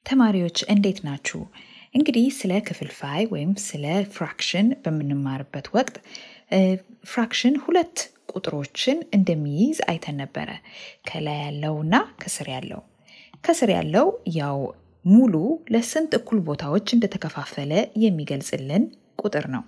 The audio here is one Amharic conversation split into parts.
ተማሪዎች እንዴት ናችሁ? እንግዲህ ስለ ክፍልፋይ ወይም ስለ ፍራክሽን በምንማርበት ወቅት ፍራክሽን ሁለት ቁጥሮችን እንደሚይዝ አይተን ነበረ። ከላይ ያለውና ከስር ያለው። ከስር ያለው ያው ሙሉ ለስንት እኩል ቦታዎች እንደተከፋፈለ የሚገልጽልን ቁጥር ነው።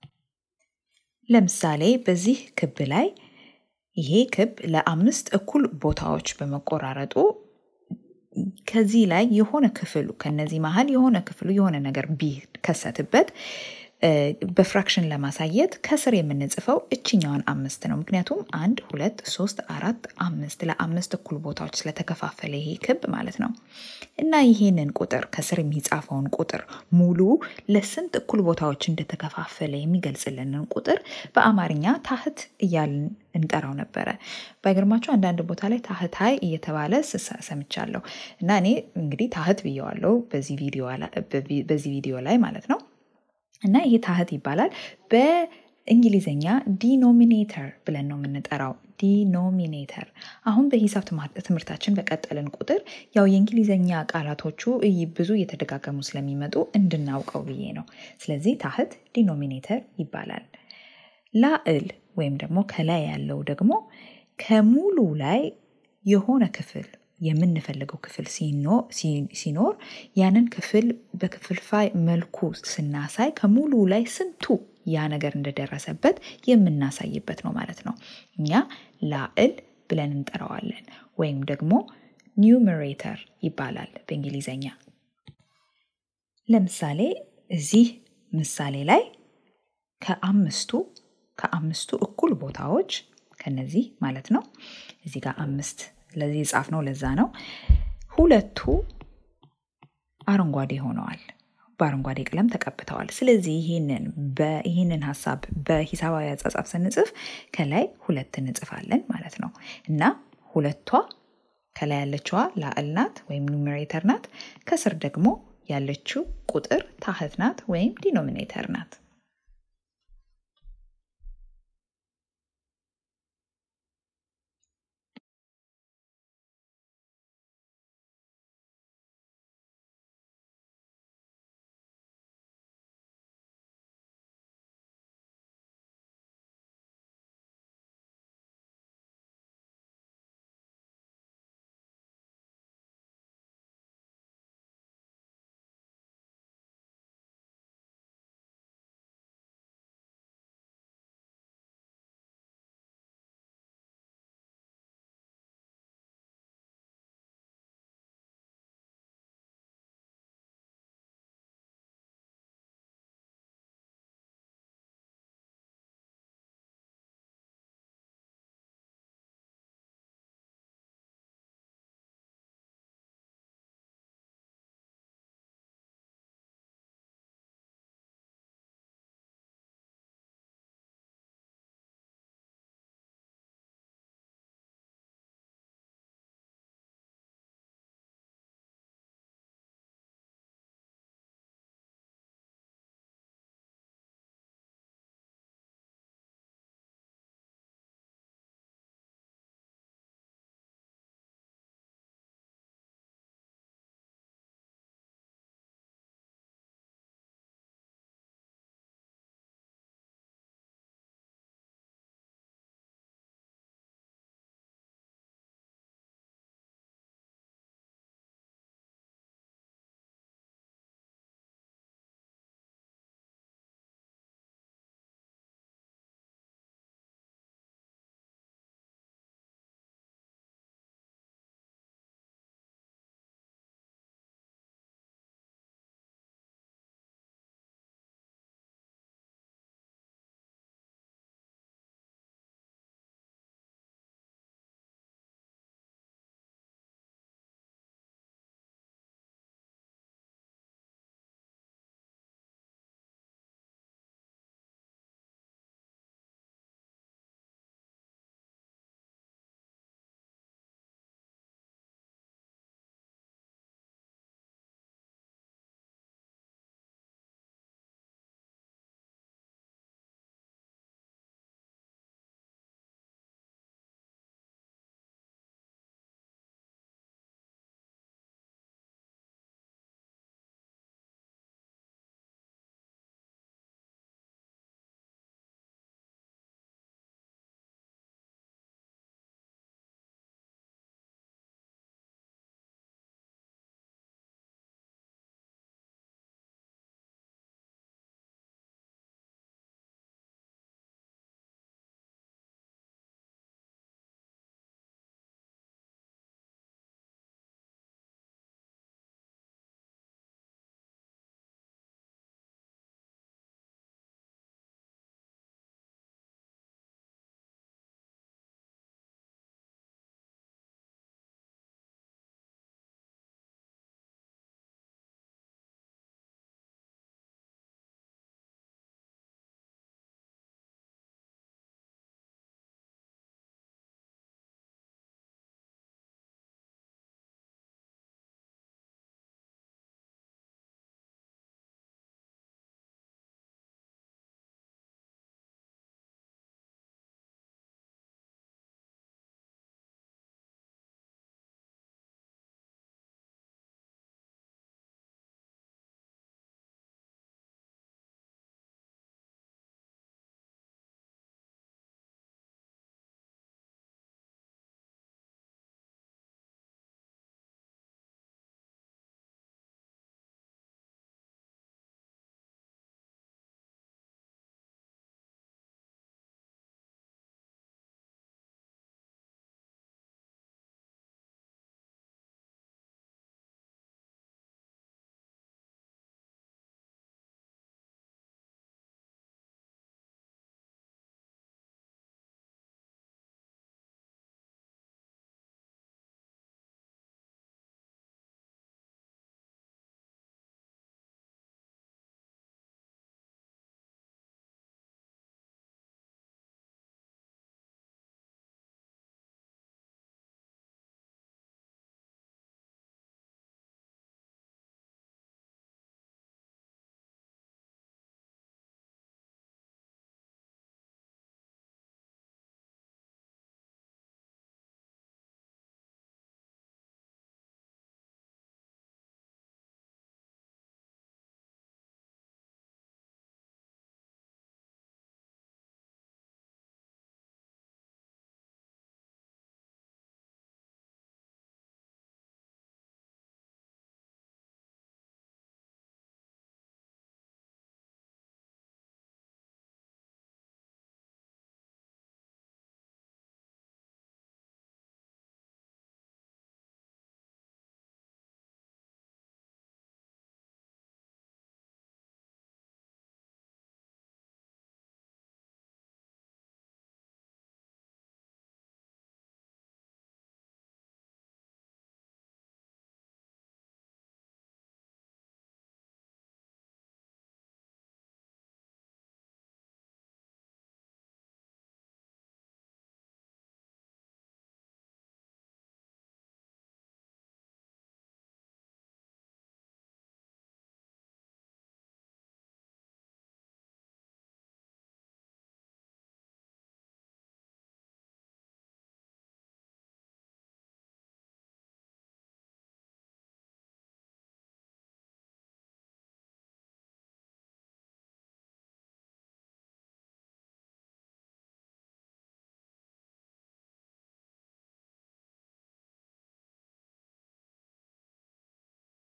ለምሳሌ በዚህ ክብ ላይ ይሄ ክብ ለአምስት እኩል ቦታዎች በመቆራረጡ ከዚህ ላይ የሆነ ክፍሉ ከነዚህ መሀል የሆነ ክፍሉ የሆነ ነገር ቢከሰትበት በፍራክሽን ለማሳየት ከስር የምንጽፈው እችኛዋን አምስት ነው። ምክንያቱም አንድ፣ ሁለት፣ ሶስት፣ አራት፣ አምስት ለአምስት እኩል ቦታዎች ስለተከፋፈለ ይሄ ክብ ማለት ነው እና ይሄንን ቁጥር ከስር የሚጻፈውን ቁጥር ሙሉ ለስንት እኩል ቦታዎች እንደተከፋፈለ የሚገልጽልንን ቁጥር በአማርኛ ታህት እያልን እንጠራው ነበረ። ባይገርማችሁ አንዳንድ ቦታ ላይ ታህታይ እየተባለ ሰምቻለሁ እና እኔ እንግዲህ ታህት ብየዋለሁ በዚህ ቪዲዮ ላይ ማለት ነው። እና ይሄ ታህት ይባላል። በእንግሊዝኛ ዲኖሚኔተር ብለን ነው የምንጠራው። ዲኖሚኔተር አሁን በሂሳብ ትምህርታችን በቀጠልን ቁጥር ያው የእንግሊዝኛ ቃላቶቹ ብዙ እየተደጋገሙ ስለሚመጡ እንድናውቀው ብዬ ነው። ስለዚህ ታህት ዲኖሚኔተር ይባላል። ላዕል ወይም ደግሞ ከላይ ያለው ደግሞ ከሙሉ ላይ የሆነ ክፍል የምንፈልገው ክፍል ሲኖር ያንን ክፍል በክፍልፋይ መልኩ ስናሳይ ከሙሉ ላይ ስንቱ ያ ነገር እንደደረሰበት የምናሳይበት ነው ማለት ነው። እኛ ላዕል ብለን እንጠራዋለን ወይም ደግሞ ኒውመሬተር ይባላል በእንግሊዘኛ። ለምሳሌ እዚህ ምሳሌ ላይ ከአምስቱ ከአምስቱ እኩል ቦታዎች ከነዚህ ማለት ነው እዚህ ጋር አምስት ለዚህ የጻፍ ነው ለዛ ነው። ሁለቱ አረንጓዴ ሆነዋል፣ በአረንጓዴ ቀለም ተቀብተዋል። ስለዚህ ይህንን ይህንን ሀሳብ በሂሳባዊ አጻጻፍ ስንጽፍ ከላይ ሁለት እንጽፋለን ማለት ነው እና ሁለቷ ከላይ ያለችዋ ላዕል ናት ወይም ኑሜሬተር ናት። ከስር ደግሞ ያለችው ቁጥር ታህት ናት ወይም ዲኖሚኔተር ናት።